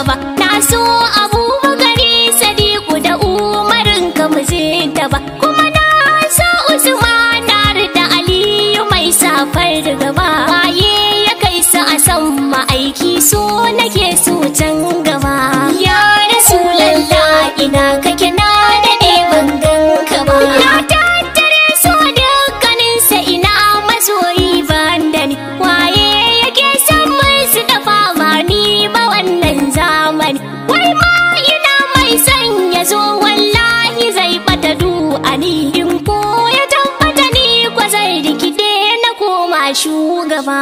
gaba na so abubakari sadiku da umarin ka mu ba kuma na so usman da aliyu mai safar gaba waye ya kai sa a san ma'aiki so nake so can gaba ya rasulallah ina kake na daɗe ban ganka ba na tattare so dukkaninsa ina masoyi ban da ni waye yake son musu dafa ba ni ba wannan zamani wai ma ina mai son ya zo wallahi zai bata du'ani in ko ya tabbata ni kwa zai rikide na koma shugaba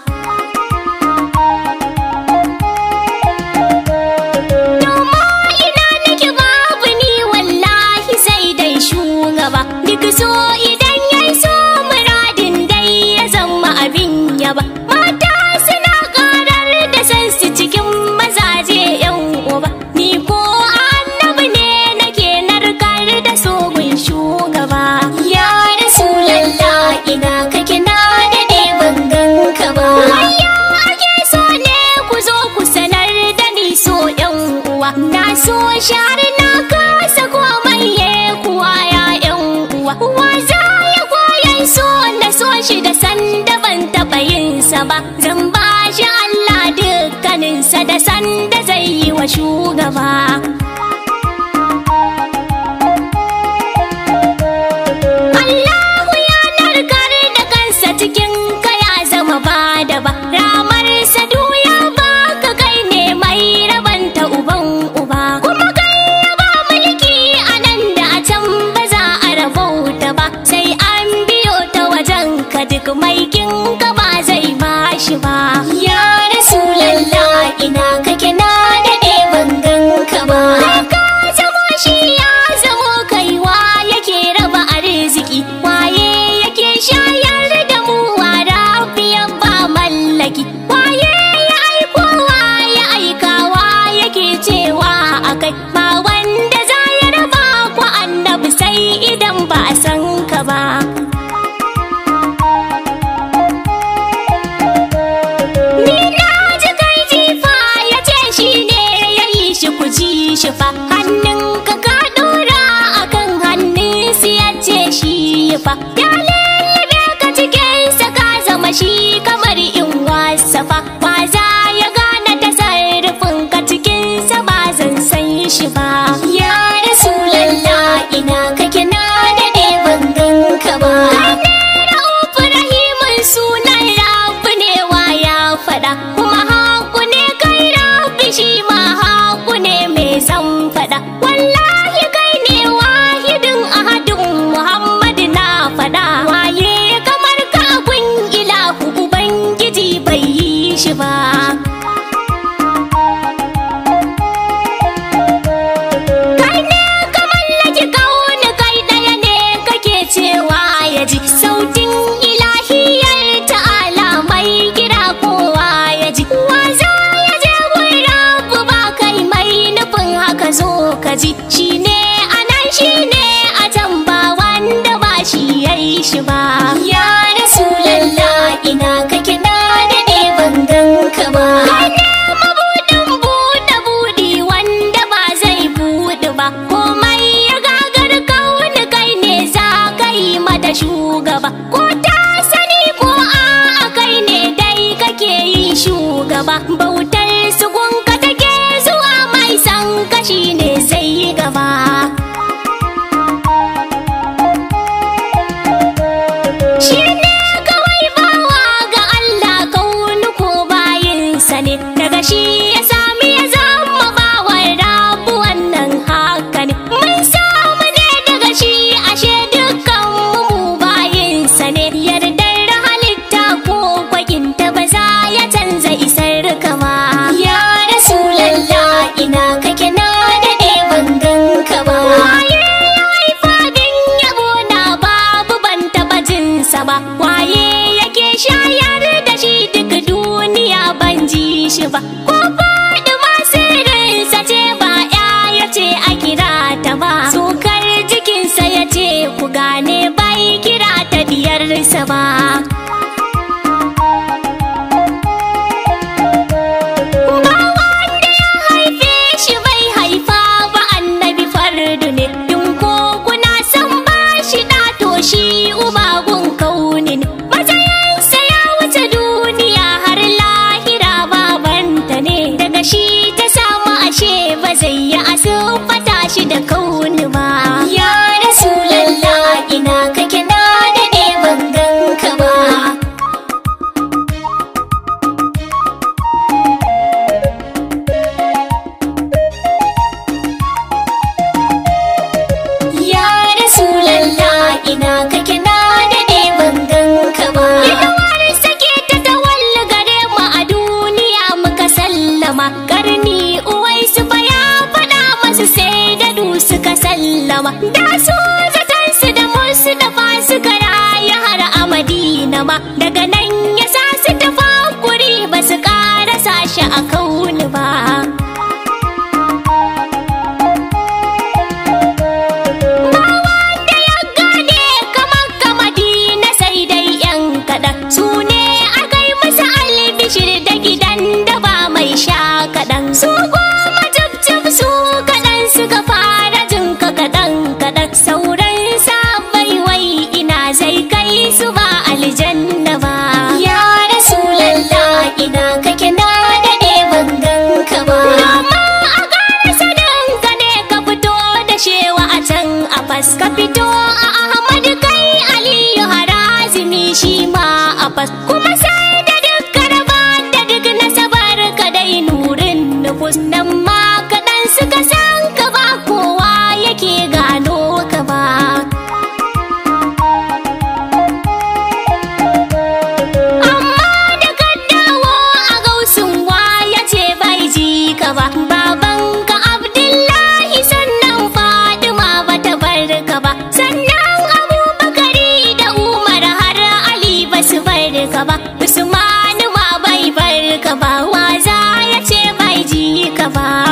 Doma ina nake babu ni wallahi sai dai shugaba duk so idan yayi so muradin dai ya zama abin yaba mata suna karar da san su cikin mazaje yan uba ni ko annabi ne nake narkar da sogun shugaba ya rasulallah ina kake na dade ban ganka ba wayya ake so ne ku zo ku sanar da ni so yan uwa na so share na kasa komai ye kuwa ya yan uwa uwa za ya koyan so na so shi da sanda ban taɓa yin sa ba zan ba shi Allah dukkaninsa da sanda zai yi wa shugaba Allahu ya narkar da kansa cikin ka ya zama ba da ba ramar sadu ya baka kai ne mai rabanta uban uba kuma kai ya ba mulki a nan da a can ba za a rabauta ba sai an biyo ta wajen ka duk mai kin ka ba zai bashi ba ya rasulallah ina kake na daɗe ban ganka ba ka zamo shi ya zamo kaiwa yake raba arziki waye yake shayar da mu wara biyan ba mallaki waye ya aikowa ya aikawa yake cewa akai ba wanda za ya raba ku annabi sai idan ba a san ka ba Ni na ji kai jifa ya ce shi ne ya yi shi ku ji shi fa hannun ka ka dora akan hannun su ya ce shi fa ya lullube ka cikin sa ka zama shi kamar in wasa fa ba za ya gane tasarrufin ka cikin sa ba zan san shi ba ya rasulallah ina kake na daɗe ban ganka ba Ra'ufu rahimun sunan rabu ne wa ya faɗa kuma haku ne kai rabu shi ma haku ne mai zan faɗa wallahi kai ne wahidin ahadin muhammadu na faɗa waye kamar ka gun ilahu ubangiji bai yi shi ba kai ne ka mallaki kauni kai ɗaya ne kake cewa ya ji sautin ilahiyar ta'ala mai kira kowa ya ji wa za ya je gun rabu ba kai mai nufin haka zo ka ji shi ne a nan shi ne a can ba wanda ba shi ya yi shi ba ya rasulallah ina kake na daɗe ban ganka ba kai ne mabuɗin buɗe buɗi wanda ba zai buɗe ba komai ya gagar kauni kai ne za ka yi mata shugaba ko ta sani ko a kai ne dai kake yin shugaba bautar su gunka take zuwa mai san kashi ne zai yi gaba Shi ne kawai bawa ga Allah kaunu ko bayinsa ne daga shi ya sami ya zama bawan rabu wannan haka ne mun samu ne daga shi ashe dukkan mu bayinsa ne yardar halitta ko kwakinta ba za ya canza isar kama ya rasulallah ina kake na daɗe ban ganka ba waye ya haifa din yabo na babu ban taɓa jinsa ba waye yake shayar da shi duk duniya ban ji shi ba ko faɗi masirinsa ce ba ya ya ce a kira ta ba sukar jikinsa ya ce ku gane bai kira ta diyarsa ba Ba wanda ya haifi sallama da su zaton su da musu da fasu karaya har a madina ma daga nan ya sa su tafakuri ba su karasa shi a kauni ba ba wanda ya gane kamar ka madina sai dai yan kaɗan su ne aka yi musu albishir da gidan da ba mai sha kaɗan su goma jib su kaɗan suka fara jin ka kaɗan kaɗan sauran sabai wai ina zai kai su ba aljanna ba ya rasulallah ina kake na daɗe ban ganka ba amma a ƙarasa danka ne ka fito da shewa a can a fas ka fito a ahmad kai aliyu harazimi shi ma a fas kuma sai da duk raba da duk nasabar ka dai nurin nufus nan ma kaɗan suka san ka ba kowa yake gano ka ba amma da ka dawo a gausun ya ce bai ji ka ba baban ka abdullahi sannan fadima ba ta bar ka ba sannan abubakari da umar har ali ba su bar ka ba usmanu ma bai bar ka ba waza ya ce bai ji ka ba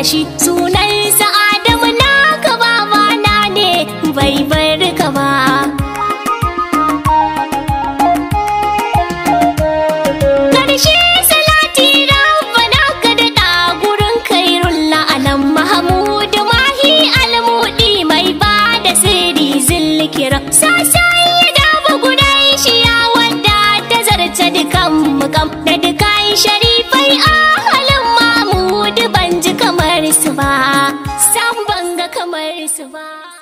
shi sunansa Adamu naka babana ne bai bar ka ba. Karshe salati rabbana ka daɗa gurin kairun la'anan Mahamudu Mahi almudi mai ba da sirri zilkira. Sasai ya dafa gudan shi ya wadda ta zarce dukan mukam da dukan sharifai a halin Mamudu ban ji kamar su ba, san ban ga kamar su ba.